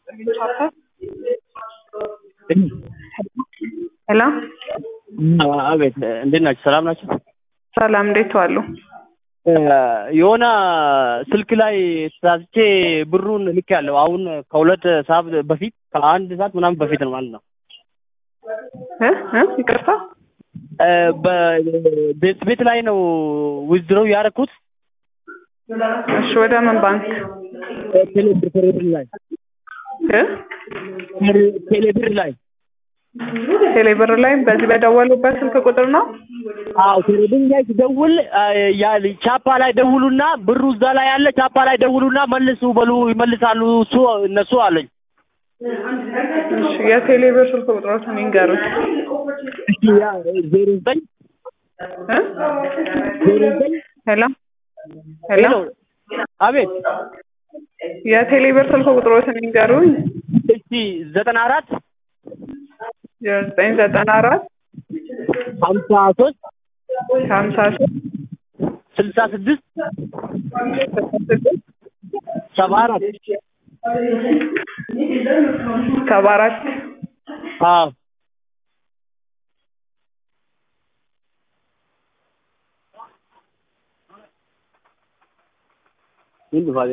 ሄሎ አቤት፣ እንዴት ናቸው? ሰላም ናቸው? ሰላም፣ እንዴት ዋሉ? የሆነ ስልክ ላይ ተሳስቼ ብሩን ልክ ያለው አሁን ከሁለት ሰዓት በፊት ከአንድ ሰዓት ምናምን በፊት ነው ማለት ነው። እ እ ይቅርታ በቤት ቤት ላይ ነው ዊዝድሮው ያደረኩት። እሺ፣ ወደ ምን ባንክ ቴሌብር ቴሌብር ላይ እ ቴሌብር ላይ ቴሌብር ላይ በዚህ በደወሉበት ስልክ ቁጥር ነው? አዎ ቴሌብር ላይ ስደውል ያ ቻፓ ላይ ደውሉና ብሩ እዛ ላይ ያለ ቻፓ ላይ ደውሉና መልሱ በሉ ይመልሳሉ እሱ እነሱ አለኝ። እሺ፣ የቴሌብር ስልክ ቁጥሮትን ይንገሩት። እሺ ያ ዜሮ ዘጠኝ እ ዜሮ ዘጠኝ ሄሎ ሄሎ ሄሎ አቤት የቴሌብር ስልክ ቁጥሮትን ይንገሩኝ። እሺ ዘጠና አራት ዘጠኝ ዘጠና አራት ሀምሳ ሶስት ሀምሳ ሶስት ስልሳ ስድስት ሰባ አራት ሰባ አራት አዎ ምን ባለ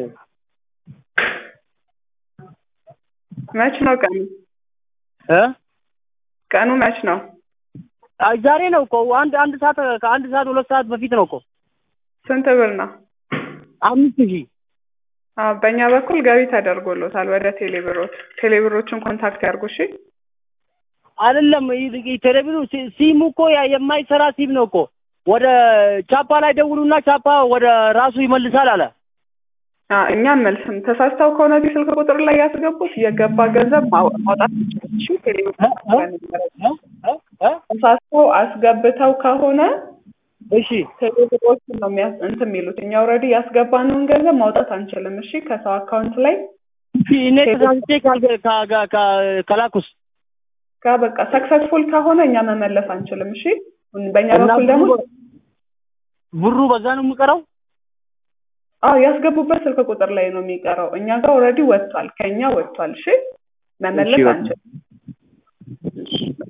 መች ነው ቀኑ? እ ቀኑ መች ነው? አይ ዛሬ ነው እኮ አንድ አንድ ሰዓት ከአንድ ሰዓት ሁለት ሰዓት በፊት ነው እኮ ስንት ብር ነው? አምስት ሺህ አዎ በእኛ በኩል ገቢ ተደርጎሎታል ወደ ቴሌብሮች። ቴሌብሮችን ኮንታክት ያርጉ እሺ። አይደለም ይህ ቴሌቪዥኑ ሲ- ሲሙ እኮ ያ የማይሰራ ሲም ነው እኮ ወደ ቻፓ ላይ ደውሉና ቻፓ ወደ ራሱ ይመልሳል አለ። አዎ እኛ መልስም ተሳስተው ከሆነ እዚህ ስልክ ቁጥር ላይ ያስገቡት የገባ ገንዘብ ማው- ማውጣት ይችላል። እሺ ቴሌብር እ? እ? እ? እ? ተሳስተው አስገብተው ከሆነ እሺ ቴሌብሮችን ነው የሚያስ እንትን የሚሉት። እኛ ኦልሬዲ ያስገባነውን ገንዘብ ማውጣት አንችልም። እሺ ከሰው አካውንት ላይ እሺ እኔ ተሳስቼ ካልገ- ካ- ካ- ካ- ከላኩስ ጋ በቃ ሰክሰስፉል ከሆነ እኛ መመለስ አንችልም። እሺ በእኛ እና በኩል ደግሞ ብሩ- ብሩ በዛ ነው የሚቀረው። አዎ ያስገቡበት ስልክ ቁጥር ላይ ነው የሚቀረው። እኛ ጋር ኦልሬዲ ወጥቷል፣ ከኛ ወጥቷል። እሺ መመለስ እሺ፣ በቃ። አንችልም።